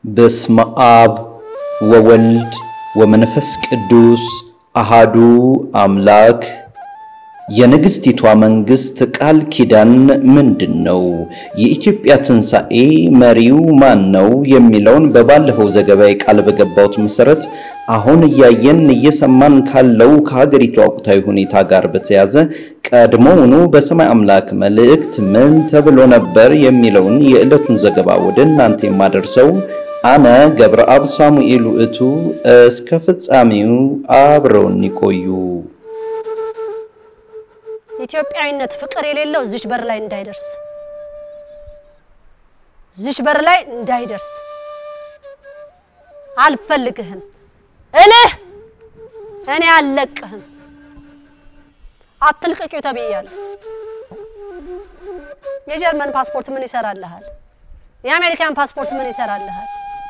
በስመ አብ ወወልድ ወመንፈስ ቅዱስ አሃዱ አምላክ። የንግሥቲቷ መንግሥት ቃል ኪዳን ምንድን ነው? የኢትዮጵያ ትንሣኤ መሪው ማን ነው? የሚለውን በባለፈው ዘገባዬ ቃል በገባሁት መሠረት አሁን እያየን እየሰማን ካለው ከሀገሪቱ ወቅታዊ ሁኔታ ጋር በተያዘ ቀድሞውኑ በሰማይ አምላክ መልእክት ምን ተብሎ ነበር የሚለውን የዕለቱን ዘገባ ወደ እናንተ የማደርሰው አነ ገብረአብ ሳሙኤል ውእቱ። እስከ ፍጻሜው አብረውን ይቆዩ። ኢትዮጵያዊነት ፍቅር የሌለው እዚች በር ላይ እንዳይደርስ እዚች በር ላይ እንዳይደርስ አልፈልግህም እልህ እኔ አልለቅህም። አትልቀቂው ተብያለሁ። የጀርመን ፓስፖርት ምን ይሰራልሃል? የአሜሪካን ፓስፖርት ምን ይሰራልሃል?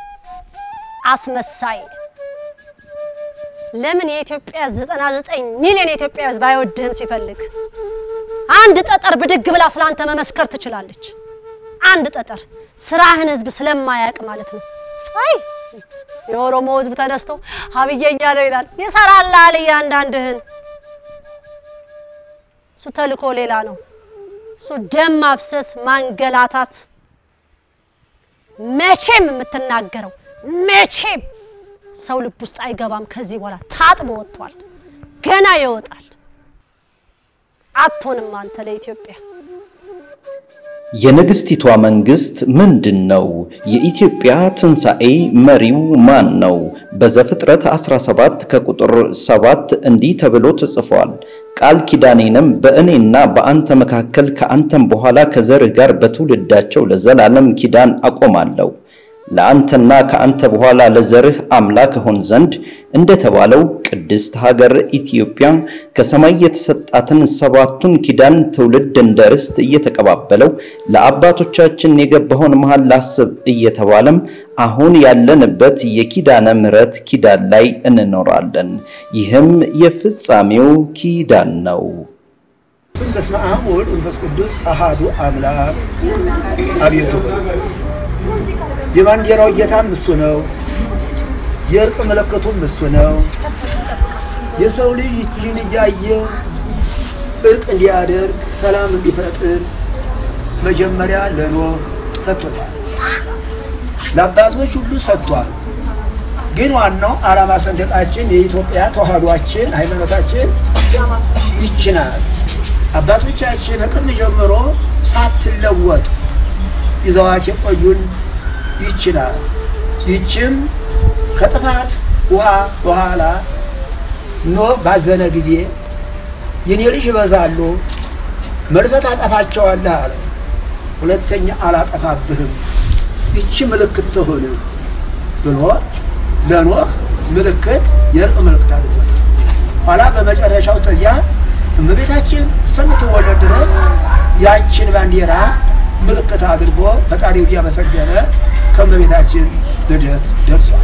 አስመሳይ ለምን የኢትዮጵያ 99 ሚሊዮን የኢትዮጵያ ሕዝብ አይወድህም? ሲፈልግ አንድ ጠጠር ብድግ ብላ ስላንተ መመስከር ትችላለች። አንድ ጠጠር ስራህን ሕዝብ ስለማያውቅ ማለት ነው። አይ የኦሮሞ ሕዝብ ተነስቶ ሀብዬ እያለው ይላል። ይሰራልሃል እያንዳንድህን። እሱ ተልኮ ሌላ ነው። እሱ ደም ማፍሰስ፣ ማንገላታት መቼም የምትናገረው መቼም ሰው ልብ ውስጥ አይገባም። ከዚህ በኋላ ታጥቦ ወጥቷል፣ ገና ይወጣል። አትሆንም አንተ ለኢትዮጵያ። የንግሥቲቷ መንግሥት ምንድን ነው? የኢትዮጵያ ትንሣኤ መሪው ማን ነው? በዘፍጥረት 17 ከቁጥር 7 እንዲህ ተብሎ ተጽፏል። ቃል ኪዳኔንም በእኔና በአንተ መካከል ከአንተም በኋላ ከዘርህ ጋር በትውልዳቸው ለዘላለም ኪዳን አቆማለሁ ለአንተና ከአንተ በኋላ ለዘርህ አምላክ እሆን ዘንድ እንደተባለው ቅድስት ሀገር ኢትዮጵያ ከሰማይ የተሰጣትን ሰባቱን ኪዳን ትውልድ እንደ ርስት እየተቀባበለው ለአባቶቻችን የገባውን መሐላ ላስብ እየተባለም አሁን ያለንበት የኪዳነ ምሕረት ኪዳን ላይ እንኖራለን። ይህም የፍጻሜው ኪዳን ነው። በስመ አብ ወወልድ ወመንፈስ ቅዱስ አሃዱ አምላክ አቤቱ የባንዲራው ጌታም እሱ ነው። የእርቅ መለከቱም እሱ ነው። የሰው ልጅ ይህን እያየ እርቅ እንዲያደርግ ሰላም እንዲፈጥር መጀመሪያ ለኖህ ሰጥቶታል። ለአባቶች ሁሉ ሰጥቷል። ግን ዋናው ዓላማ ሰንደቃችን የኢትዮጵያ ተዋህዷችን ሃይማኖታችን ይች ናት። አባቶቻችን ከቅድም ጀምሮ ሳትለወጥ ይዘዋት የቆዩን ይችላል። ይችም ከጥፋት ውሃ በኋላ ኖህ ባዘነ ጊዜ የኔ ልጅ ይበዛሉ፣ መርዘት አጠፋቸዋለህ አለ። ሁለተኛ አላጠፋብህም፣ ይቺ ምልክት ትሁን ብሎ ለኖህ ምልክት የእርቅ ምልክት አድርጎታል። ኋላ በመጨረሻው ጥያ እመቤታችን እስከምትወለድ ድረስ ያችን ባንዲራ ምልክት አድርጎ ፈጣሪው እያመሰገነ ከእመቤታችን ልደት ደርሷል።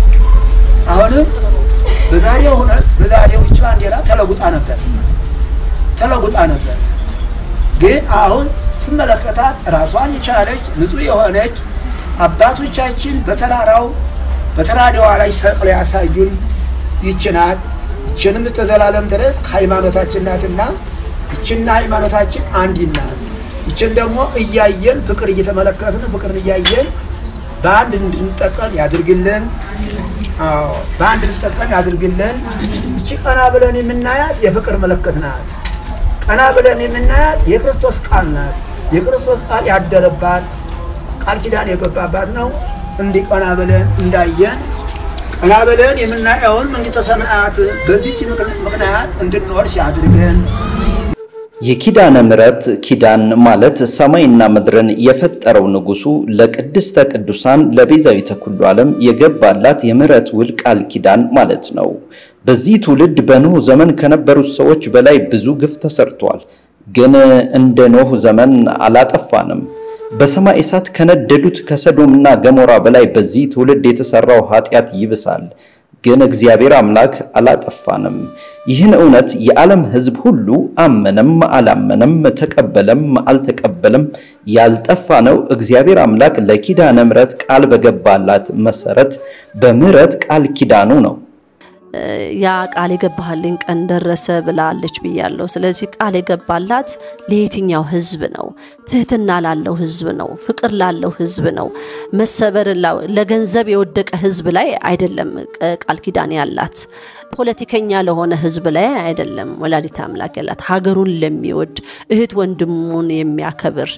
አሁንም በዛሬው ሁነት በዛሬው ይህች ባንዲራ ተለጉጣ ነበር ተለጉጣ ነበር። ግን አሁን ስመለከታት ራሷን የቻለች ንጹሕ የሆነች አባቶቻችን በተራራው በተራዳዋ ላይ ሰቅለው ያሳዩን ይች ናት። ይችንም እስከ ዘላለም ድረስ ሃይማኖታችን ናትና ይችና ሃይማኖታችን አንዲት ናት። ይችን ደግሞ እያየን ፍቅር እየተመለከትን ፍቅርን እያየን በአንድ እንድንጠቀም ያድርግልን። አዎ በአንድ እንድንጠቀም ያድርግልን። እቺ ቀና ብለን የምናያት የፍቅር ምልክት ናት። ቀና ብለን የምናያት የክርስቶስ ቃል ናት። የክርስቶስ ቃል ያደረባት ቃል ኪዳን የገባባት ነው። እንዲህ ቀና ብለን እንዳየን ቀና ብለን የምናየውን መንግሥተ ሰማያት በዚች ምክንያት እንድንወርስ ያድርገን። የኪዳነ ምሕረት ኪዳን ማለት ሰማይና ምድርን የፈጠረው ንጉሱ ለቅድስተ ቅዱሳን ለቤዛዊተ ኩሉ ዓለም የገባላት የምሕረት ውል ቃል ኪዳን ማለት ነው። በዚህ ትውልድ በኖህ ዘመን ከነበሩት ሰዎች በላይ ብዙ ግፍ ተሰርቷል። ግን እንደ ኖህ ዘመን አላጠፋንም። በሰማይ እሳት ከነደዱት ከሰዶምና ገሞራ በላይ በዚህ ትውልድ የተሰራው ኃጢአት ይብሳል። ግን እግዚአብሔር አምላክ አላጠፋንም። ይህን እውነት የዓለም ሕዝብ ሁሉ አመነም አላመነም፣ ተቀበለም አልተቀበለም፣ ያልጠፋ ነው እግዚአብሔር አምላክ ለኪዳነ ምሕረት ቃል በገባላት መሰረት በምሕረት ቃል ኪዳኑ ነው። ያ ቃል የገባህልኝ ቀን ደረሰ ብላለች ብያለሁ። ስለዚህ ቃል የገባላት ለየትኛው ህዝብ ነው? ትህትና ላለው ህዝብ ነው። ፍቅር ላለው ህዝብ ነው። መሰበር ለገንዘብ የወደቀ ህዝብ ላይ አይደለም ቃል ኪዳን ያላት። ፖለቲከኛ ለሆነ ህዝብ ላይ አይደለም ወላዲተ አምላክ ያላት። ሀገሩን ለሚወድ እህት ወንድሙን የሚያከብር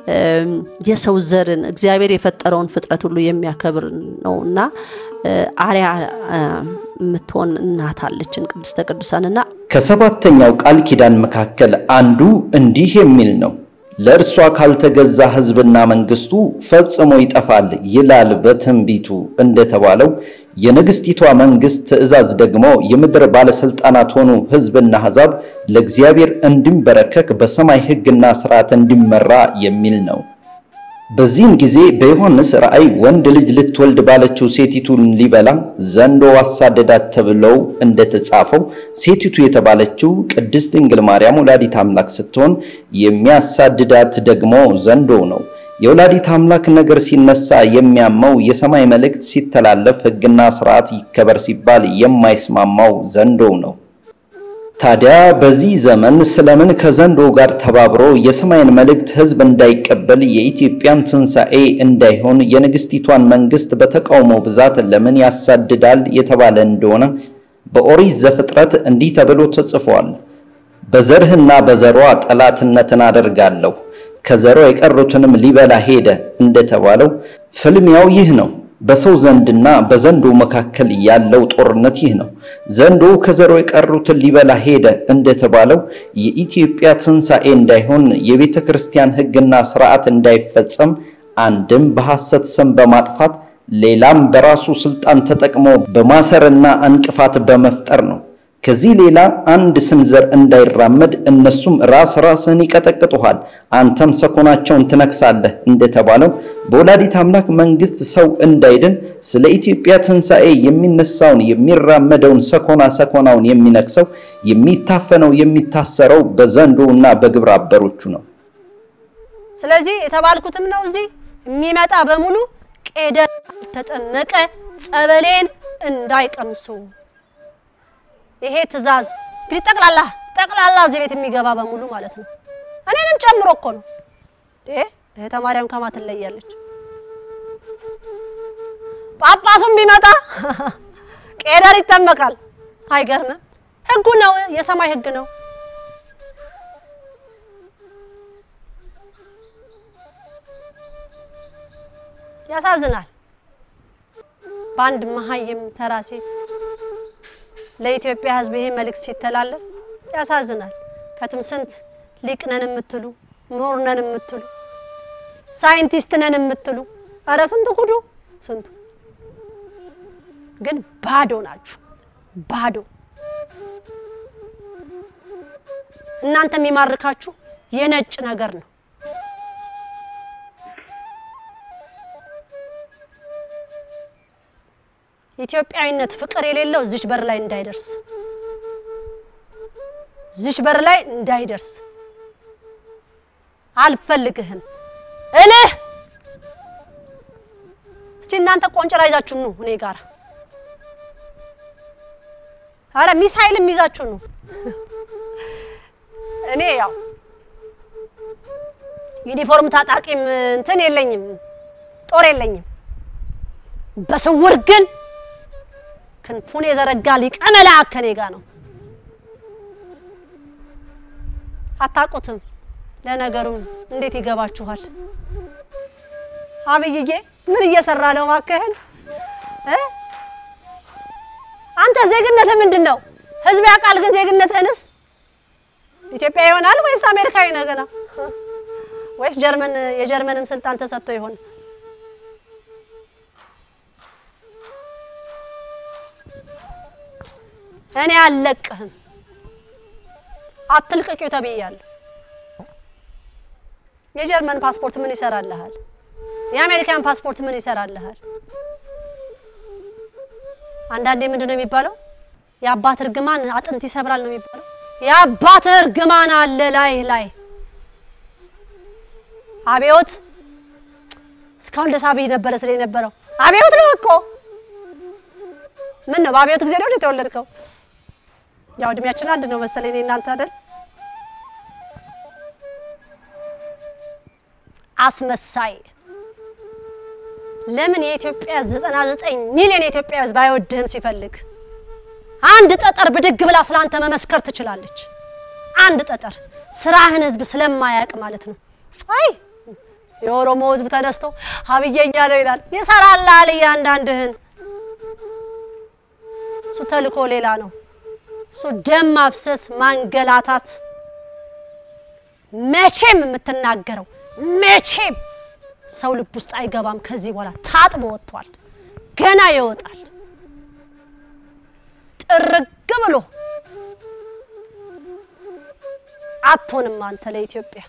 የሰው ዘርን እግዚአብሔር የፈጠረውን ፍጥረት ሁሉ የሚያከብር ነውና አርያ የምትሆን እናት አለችን ቅድስተ ቅዱሳንና ከሰባተኛው ቃል ኪዳን መካከል አንዱ እንዲህ የሚል ነው። ለእርሷ ካልተገዛ ህዝብና መንግስቱ ፈጽሞ ይጠፋል ይላል በትንቢቱ እንደተባለው የንግስቲቷ መንግስት ትእዛዝ ደግሞ የምድር ባለስልጣናት ሆኑ ህዝብና አሕዛብ ለእግዚአብሔር እንዲንበረከክ በሰማይ ህግና ስርዓት እንዲመራ የሚል ነው። በዚህን ጊዜ በዮሐንስ ራእይ ወንድ ልጅ ልትወልድ ባለችው ሴቲቱን ሊበላ ዘንዶ አሳደዳት ተብለው እንደተጻፈው ሴቲቱ የተባለችው ቅድስት ድንግል ማርያም ወላዲት አምላክ ስትሆን የሚያሳድዳት ደግሞ ዘንዶ ነው። የወላዲት አምላክ ነገር ሲነሳ የሚያመው የሰማይ መልእክት ሲተላለፍ ህግና ስርዓት ይከበር ሲባል የማይስማማው ዘንዶ ነው። ታዲያ በዚህ ዘመን ስለምን ከዘንዶ ጋር ተባብሮ የሰማይን መልእክት ህዝብ እንዳይቀበል የኢትዮጵያን ትንሣኤ እንዳይሆን የንግስቲቷን መንግስት በተቃውሞ ብዛት ለምን ያሳድዳል የተባለ እንደሆነ በኦሪት ዘፍጥረት እንዲህ ተብሎ ተጽፏል። በዘርህና በዘሯ ጠላትነትን አደርጋለሁ ከዘሯ የቀሩትንም ሊበላ ሄደ እንደተባለው ፍልሚያው ይህ ነው። በሰው ዘንድና በዘንዶ መካከል ያለው ጦርነት ይህ ነው። ዘንዶ ከዘሮ የቀሩትን ሊበላ ሄደ እንደተባለው የኢትዮጵያ ትንሣኤ እንዳይሆን የቤተ ክርስቲያን ሕግና ስርዓት እንዳይፈጸም አንድም በሐሰት ስም በማጥፋት ሌላም በራሱ ስልጣን ተጠቅሞ በማሰርና እንቅፋት በመፍጠር ነው። ከዚህ ሌላ አንድ ስንዘር እንዳይራመድ እነሱም ራስ ራስን ይቀጠቅጡሃል፣ አንተም ሰኮናቸውን ትነክሳለህ እንደተባለው በወላዲት አምላክ መንግስት ሰው እንዳይድን ስለ ኢትዮጵያ ትንሣኤ የሚነሳውን የሚራመደውን ሰኮና ሰኮናውን የሚነክሰው የሚታፈነው የሚታሰረው በዘንዶና በግብረ አበሮቹ ነው። ስለዚህ የተባልኩትም ነው እዚህ የሚመጣ በሙሉ ቄደር ተጠመቀ ጸበሌን እንዳይቀምሱ ይሄ ትእዛዝ እንግዲህ ጠቅላላ ጠቅላላ እዚህ ቤት የሚገባ በሙሉ ማለት ነው። እኔንም ጨምሮ እኮ ነው። ይሄ እህተ ማርያም ከማ ትለያለች። ጳጳሱም ቢመጣ ቄደር ይጠመቃል። አይገርምም? ህጉ ነው፣ የሰማይ ህግ ነው። ያሳዝናል። በአንድ መሀይም ተራ ሴት ለኢትዮጵያ ሕዝብ ይሄ መልእክት ሲተላለፍ ያሳዝናል። ከትም ስንት ሊቅ ነን የምትሉ ምሁር ነን የምትሉ ሳይንቲስት ነን የምትሉ ኧረ ስንቱ ሁዱ ስንቱ ግን ባዶ ናችሁ። ባዶ እናንተ የሚማርካችሁ የነጭ ነገር ነው። ኢትዮጵያዊነት ፍቅር የሌለው እዚች በር ላይ እንዳይደርስ እዚች በር ላይ እንዳይደርስ አልፈልግህም እልህ። እስቲ እናንተ ቆንጨራ ይዛችሁ ነው እኔ ጋር አረ ሚሳይልም ይዛችሁ ነው። እኔ ያው ዩኒፎርም ታጣቂም እንትን የለኝም፣ ጦር የለኝም። በስውር ግን ክንፉን የዘረጋ ሊቀ መላእክት ከኔ ጋር ነው። አታውቁትም። ለነገሩም እንዴት ይገባችኋል? አብይዬ ምን እየሰራ ነው? እባክህን እ አንተ ዜግነትህ ምንድን ነው? ህዝብ ያውቃል። ግን ዜግነትህንስ ኢትዮጵያ ይሆናል ወይስ አሜሪካዊ ነህ ገና? ወይስ ጀርመን የጀርመንም ስልጣን ተሰጥቶ ይሆን? እኔ አልለቅህም፣ አትልቀቂው ተብያለሁ። የጀርመን ፓስፖርት ምን ይሰራልሃል? የአሜሪካን ፓስፖርት ምን ይሰራልሃል? አንዳንዴ ምንድን ነው የሚባለው? የአባት እርግማን አጥንት ይሰብራል ነው የሚባለው። የአባት እርግማን አለ ላይ ላይ አብዮት እስካሁን ደስ አብይ ነበረ ስለ የነበረው አብዮት ነው እኮ ምን ነው በአብዮት ጊዜ ነው የተወለድከው? ያው እድሜያችን አንድ ነው መሰለኝ እኔ እናንተ አይደል? አስመሳይ ለምን የኢትዮጵያ 99 ሚሊዮን የኢትዮጵያ ሕዝብ አይወድህም ሲፈልግ አንድ ጠጠር ብድግ ብላ ስላንተ መመስከር ትችላለች። አንድ ጠጠር ስራህን ሕዝብ ስለማያውቅ ማለት ነው። አይ የኦሮሞ ሕዝብ ተነስቶ አብየኛ ነው ይላል። ይሰራላል እያንዳንድህን። እሱ ተልኮ ሌላ ነው። እሱ ደም ማፍሰስ፣ ማንገላታት መቼም የምትናገረው መቼም ሰው ልብ ውስጥ አይገባም። ከዚህ በኋላ ታጥቦ ወጥቷል። ገና ይወጣል ጥርግ ብሎ። አትሆንም አንተ ለኢትዮጵያ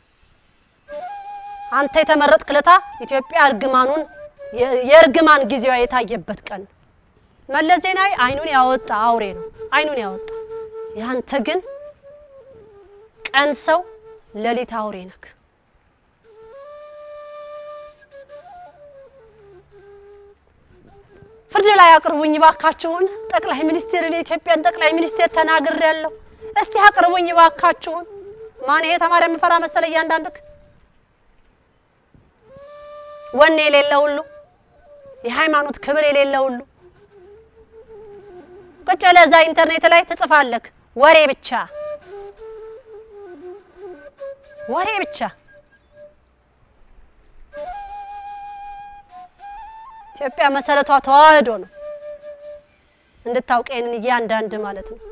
አንተ የተመረጥክ ለታ ኢትዮጵያ እርግማኑን የእርግማን ጊዜዋ የታየበት ቀን ነው። መለስ ዜናዊ አይኑን ያወጣ አውሬ ነው፣ አይኑን ያወጣ። ያንተ ግን ቀን ሰው ሌሊት አውሬ ነክ። ፍርድ ላይ አቅርቡኝ ባካችሁን። ጠቅላይ ሚኒስቴርን የኢትዮጵያን ጠቅላይ ሚኒስቴር ተናግሬያለሁ። እስቲ አቅርቡኝ ባካችሁን። ማን ይሄ ተማሪ የምፈራ መሰለ? እያንዳንድክ ወኔ የሌለ ሁሉ የሃይማኖት ክብር የሌለ ሁሉ ቁጭ ብለህ እዛ ኢንተርኔት ላይ ትጽፋለህ። ወሬ ብቻ ወሬ ብቻ። ኢትዮጵያ መሰረቷ ተዋህዶ ነው። እንድታውቅ ይሄንን እያንዳንድ ማለት ነው።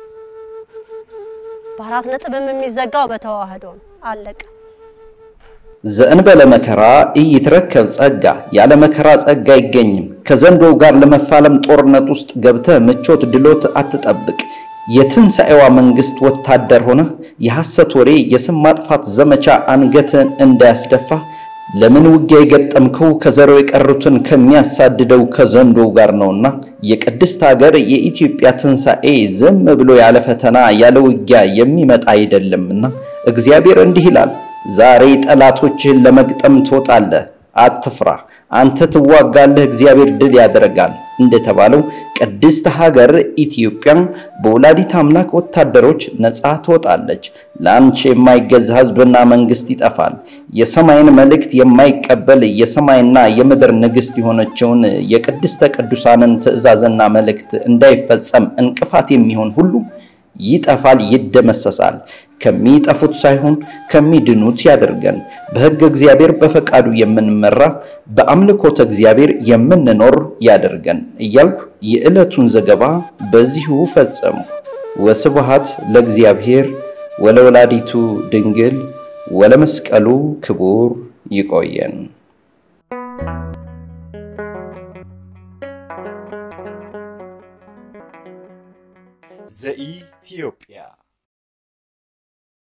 በአራት ነጥብም የሚዘጋው በተዋህዶ ነው። አለቀ። ዘእንበለ መከራ ኢይትረከብ ጸጋ፣ ያለ መከራ ጸጋ አይገኝም። ከዘንዶው ጋር ለመፋለም ጦርነት ውስጥ ገብተህ ምቾት ድሎት አትጠብቅ። የትንሣኤዋ መንግስት ወታደር ሆነህ የሐሰት ወሬ፣ የስም ማጥፋት ዘመቻ አንገትን እንዳያስደፋ ለምን ውጊያ የገጠምከው ከዘሮ የቀሩትን ከሚያሳድደው ከዘንዶው ጋር ነውና። የቅድስት ሀገር የኢትዮጵያ ትንሣኤ ዝም ብሎ ያለ ፈተና ያለ ውጊያ የሚመጣ አይደለምና እግዚአብሔር እንዲህ ይላል ዛሬ ጠላቶችህን ለመግጠም ትወጣለህ፣ አትፍራ። አንተ ትዋጋለህ፣ እግዚአብሔር ድል ያደርጋል እንደተባለው ቅድስት ሀገር ኢትዮጵያ በወላዲት አምላክ ወታደሮች ነፃ ትወጣለች። ለአንቺ የማይገዛ ሕዝብና መንግስት ይጠፋል። የሰማይን መልእክት የማይቀበል የሰማይና የምድር ንግስት የሆነችውን የቅድስተ ቅዱሳንን ትእዛዝና መልእክት እንዳይፈጸም እንቅፋት የሚሆን ሁሉ ይጠፋል፣ ይደመሰሳል። ከሚጠፉት ሳይሆን ከሚድኑት ያደርገን። በሕግ እግዚአብሔር በፈቃዱ የምንመራ በአምልኮተ እግዚአብሔር የምንኖር ያደርገን እያልኩ የዕለቱን ዘገባ በዚሁ ፈጸሙ። ወስብሐት ለእግዚአብሔር ወለወላዲቱ ድንግል ወለመስቀሉ ክቡር። ይቆየን። ዘኢትዮጵያ